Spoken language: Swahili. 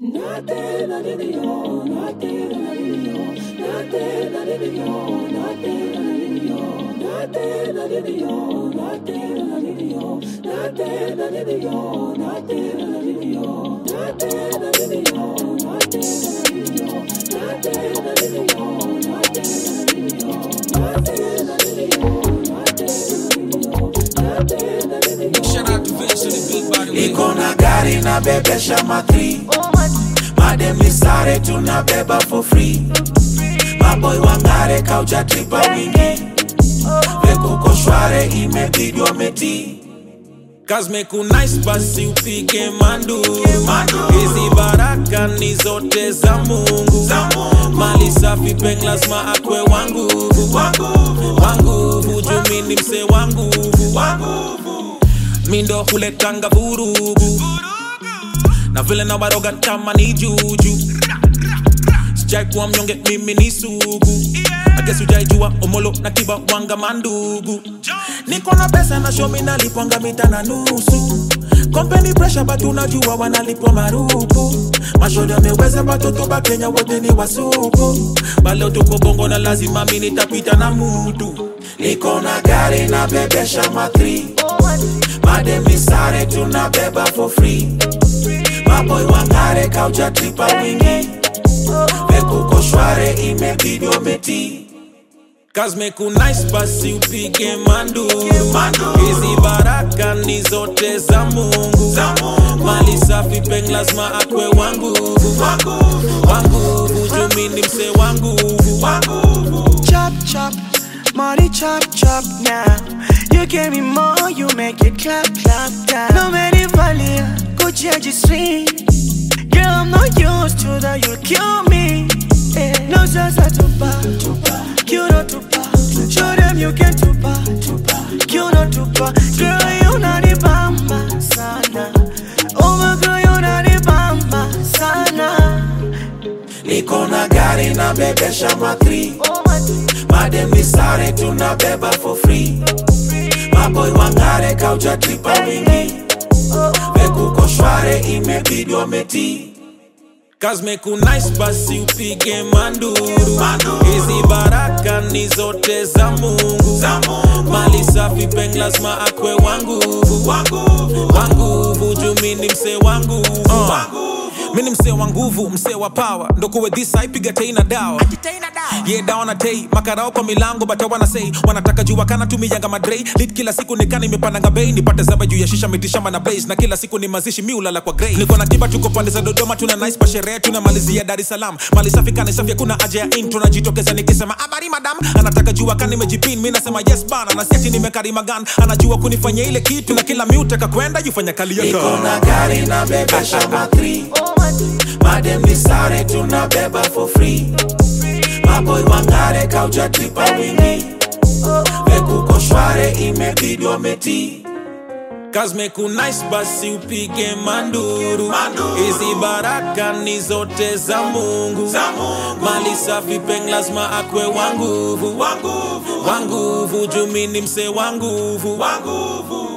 Shout out to Vince to the big body. iko na gari na bebesha matri madem ni sare tunabeba for free maboy wangare kauja tripa wingi vekuko shware imebidi wameti Kazmeku nice basi upige manduru Manduru. hizi baraka ni zote za mungu Za Mungu. mali safi peng lazima akwe wanguvu wanguvu wanguvu jumini mse wanguvu wanguvu mindo huletanga vurugu na vile na waroga kama ni juju sijai kuwa mnyonge mimi ni sugu agesi ujaijua omolo na kiba wanga mandugu niko na pesa na shomi nalipwanga mita na nusu kompeni presha batu unajua wanalipwa marupu mashoda ameweza batoto ba kenya wote ni wasupu baleo tuko bongo na lazima mi nitapita na mutu niko na gari na bebesha matri madem ni sare tunabeba for free maboy wangare kauja tripa wingi vekuko shware imebidi wameti Kazmeku nice basi upige manduru Manduru. hizi baraka ni zote za mungu Za Mungu. mali safi peng lazima akwe wanguvu wanguvu wanguvu jumini mse wanguvu wanguvu chop chop, money chop chop now. You give me more, you make it clap clap down. No many value, Gucci registry. Girl, I'm not used to that, you'll kill me. Eh, No sense to tupa, you not tupa. Show them you can tupa, you not tupa. Girl, you not the bamba sana. Oh my girl, you not the bamba sana. niko na gari na bebesha matri madem ni sare tunabeba for free maboy wangare kauja tripa wingi vekuko shware imebidi wameti Kazmeku nice basi upige manduru Manduru. hizi baraka ni zote za mungu Za Mungu. mali safi peng lazima akwe wanguvu wanguvu wanguvu jumini mse wanguvu wanguvu mini msee wa nguvu msee wa power ndokuwe dhisa ipiga tei na dawa ye dawa na tei makarao kwa milango bata wana sei wanataka jua kana tumiyanga madrei lit kila siku nikana imepandanga bei nipate zaba juu ya shisha mitishamba na blaze na kila siku ni mazishi miulala kwa grey niko na kiba tuko pande za dodoma tuna nice pa sherehe tuna malizia dar es salaam mali safi kana safi hakuna haja ya intro najitokeza nikisema habari madam anataka jua kana nimejipin mi nasema yes bana na siati nimekarima gan anajua kunifanya ile kitu na kila miutaka kwenda jufanya kali niko yaka na gari na bebesha matri madem ni sare tunabeba for free maboy wangare kauja tripa wingi vekuko shware imebidi wameti Kazmeku nice basi upige manduru Manduru. hizi baraka ni zote za mungu Za Mungu. mali safi peng lazima akwe wanguvu wanguvu wanguvu jumini mse wanguvu wanguvu